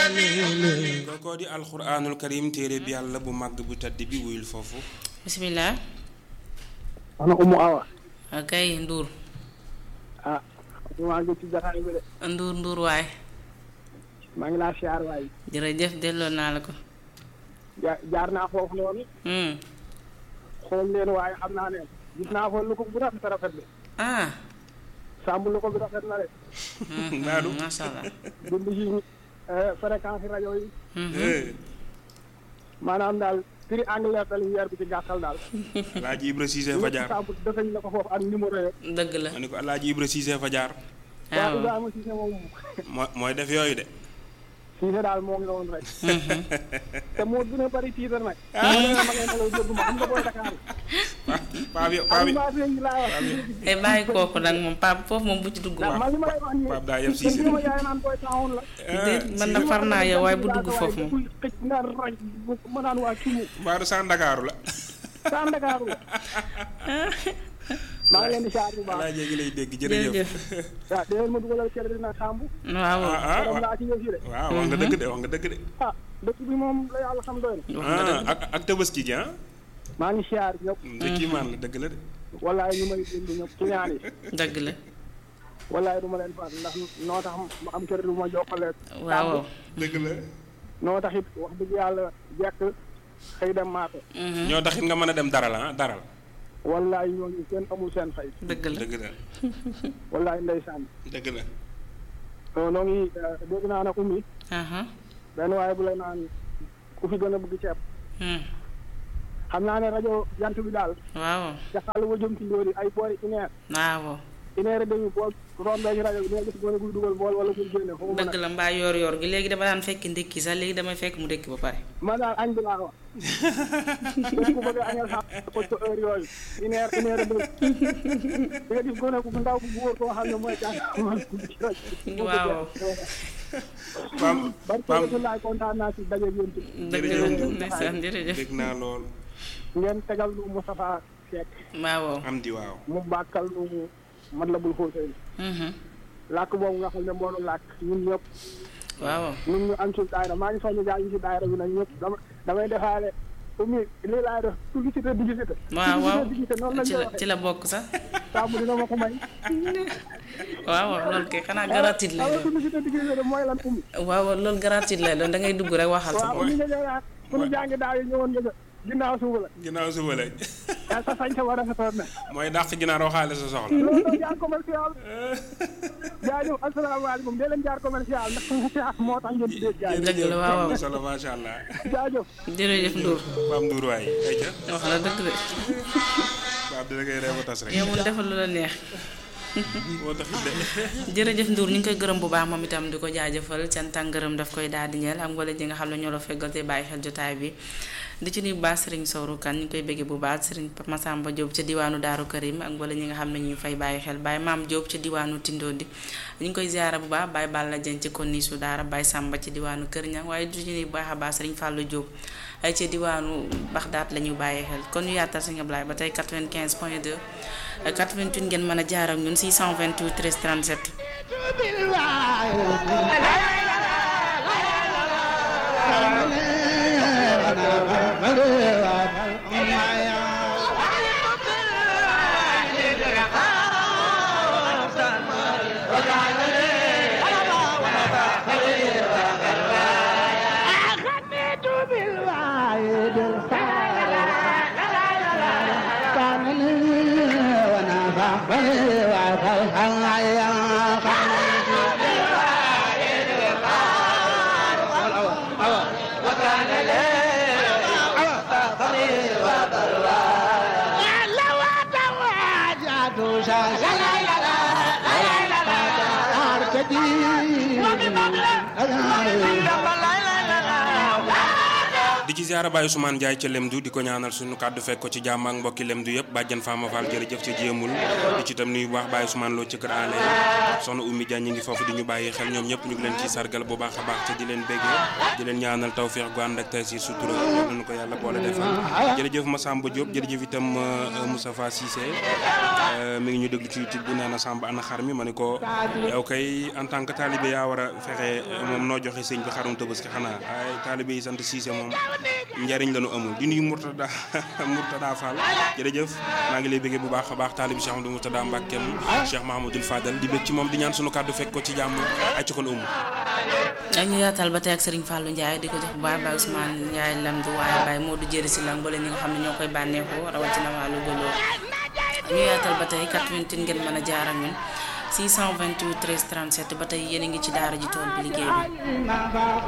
kookoo di alxuraanul karim téere bi yàlla bu màgg bu tedd bi wuyul foofu bisimilah. ana umu awa kay Ndour. ah maa ngi ci jaxaay bi de Ndour Ndour waay. maa ngi laa siyaar waay jërëjëf delloo naa la ko. ja- jaar naa foofu noonu Hmm. xool leen waaye xam naa ne gis naa fa lu ko bu rafet a rafet de ah. sàmm lu ko bi rafet na de Naadu. macha allah. bind ci fréquence rajo yi Eh, maanaam daal prix anglais dal weer bi ci gàttal daal alaaji ibra siise fa jaar sàmm defañ la ko foofu ak numéro yo dëgg la. ma ni ko alaaji ibra siise fa jaar waaw waaw. Ibrahima Cissé moom moo mooy def yooyu de Cissé daal moo ngi woon rek te moo gën a bëri tiitar nag ma ngay nelaw dégg ma xam nga booy Dakar paa bi paa bi animation yi laa wax te bàyyi kooku nag moom Pape foofu moom bu ci dugg. ndax man li ma lay wax nii Pape daa yeb te Cissé li ma jaay naan booy taxawoon la déet man na far naa yow waaye bu dugg foofu moom. xëj nga raj ma naan waa kii mu mbaaru sa ndakaaru la saa Ndakaaru la maa ngi leen di saar bu baax alaaji ngi lay dégg jërëjëf jërëjëf. waaw déwén ma dugalal kër dina sàmb waaw. ah ah borom laa ci yëf yi de waaw wax nga dëgg de wax nga dëgg de ah dëkk bi moom la yàlla xam doy na wax nga ah dëgg. ak ak tabaski gi ah maa ngi siyaar ñëpp de kii maan la dëgg la de wallaay ñu may dund ñëpp ci ñaan yi dëgg la. wallaay du ma leen faat ndax noo tax ma am kër du ma jokkaleeg waaw. dëgg la noo tax it wax dëgg yàlla jekk xëy dem maate ñoo taxit nga mën a dem daral ah daral wallaay ñooñu kenn amul seen fay dëgg la. dëgg la wallaay ndeysaan dëgg la non noo ngi dégg naa ne ummi aha. benn waaye bu la naan ku fi gën a bëgg ceeb Hmm. xam naa ne rajo jant bi daal waaw. ca xàll wa jëm ci ndóori ay boori une heure waaw. une heure et demie boo rombee ci rajo bi dina gis gone guy dugal bool wala muy génne foofu mën dëgg la mbaa yor yor gi léegi dama daan fekk ndékki sax léegi damay fekk mu ndékki ba pare. ma daal añ bi laa wax képp ku bëgg a añal sax ko ci heure yooyu une heure une heure et demie di nga gis gone bu ndaw bu góor koo xam ne mooy jàng ci rajo waaw. pam bari pam ko laay kontaan naa ci daje yéen ci dëgg la Jërëjëf. ndeysaan jërëjëf. dégg naa lool ngeen tegal nu Moustapha Seck waaw. am di waaw mu bàkkal nu man la bul xóosee Mhm. làkk boobu nga xam ne moo nu làkk ñun ñëpp waaw. ñun ñu am ci daayira maa ngi soññu gaa yi ci daayira bi nag ñëpp dama damay defaale umi lii laay def publicité publicité waaw waaw publicité noonu lañ ci koy la ci waxee la bokk sax. saabu dina ma ko may waaw waaw loolu kay xanaa gratuit lay waaw doon. publicité publicité mooy lan umi waaw waaw loolu gratuit lay doon da ngay dugg rek waxal sa waaw bopp. umi nga ñëwaat pour ñu jàngi daaw yi ñëwoon nga sa ginnaaw suuba la ginnaaw suba la yaa sa sañ sa war a rafetoon na mooy dàq ginaar waxaale sa soxla loolu doon jaar commercial jaajëf asalaamaaleykum dee leen jaar commercial ndax commercial moo tax ngeen di dégg jaajëf dëgg la waaw am waaw na solo macha allah jaajëf jërëjëf Ndour Pape Ndour waay ayca wax la dëgg de Pape dina koy reeba tas rek yow mun defal lu la neex moo tax de jërëjëf Ndour ñu ngi koy gërëm bu baax moom itam di ko jaajëfal cant ak ngërëm daf koy daal di ñeel am wala ñi nga xam ne ñoo la feggal te bàyyi xel jotaay bi di ci nuyu bu baax Serigne Sowru Kan ñu ngi koy bëggee bu baax Serigne Massamba Diop ca diwaanu Daaru Karim ak wala ñi nga xam ne ñu ngi fay bàyyi xel Baye Maam Diop ca diwaanu Tindoodi ñu ngi koy ziara bu baax Baye Balla Dieng ci Konisu Daara Baye Samba ci diwaanu Kër Ñang waaye du ñu nuyu bu baax a baax Serigne Fallou Diop ay ca diwaanu Baxdaat la ñu bàyyi xel kon ñu yaatal Serigne Ablaye ba tey 95 point 2 88 ngeen mën a jaar ak ñun 628 13 37 di ci ziara Baye Ousmane Ndiaye ca Lemdu di ko ñaanal suñu kàddu fekk ko ci jàmm ak mbokki Lemdu yëpp bàjjan Fama Fall jërëjëf ca jéemul di ci tam nuyu bu baax Baye Ousmane Lo ci kër ale soxna Oumy Dia ñi ngi foofu di ñu bàyyi xel ñoom ñëpp ñu ngi leen ciy sargal bu baax a baax te di leen béggee di leen ñaanal tawféex gu ànd ak tey si sutura nañu ko yàlla boole defal jërëjëf Massamba Diop jërëjëf itam Moustapha Cissé mi ngi ñu déglu ci YouTube bi nee na Samba ana xar mi ma ne ko yow kay en tant que talibé yaa war a fexe moom noo joxe sëñ bi xarum Tabaski xanaa ay talibé yi sant Cissé moom njariñ la ñu amul di nuyu Mourtada Mourtada Fall jërëjëf maa ngi lay bëggee bu baax a baax taalibi Cheikh Amadou Mourtada Mbackeem Cheikh Mahamadul Fadal di bëgg ci moom di ñaan sunu kàddu fekk ko ci jàmm ay ci kon umu ñu yaatal ba tey ak Serigne Fallou Ndiaye di ko jox bu baax Baye Ousmane Ndiaye lamdu waaye Baye Modou jëri si lang bale ñi nga xam ne ñoo koy bànneexoo rawatina wàllu gëloo ñu yaatal ba tey 88 ngeen mën a jaar ak ñun 628 13 37 ba tey yéen a ngi ci daara ji tool bi liggéey bi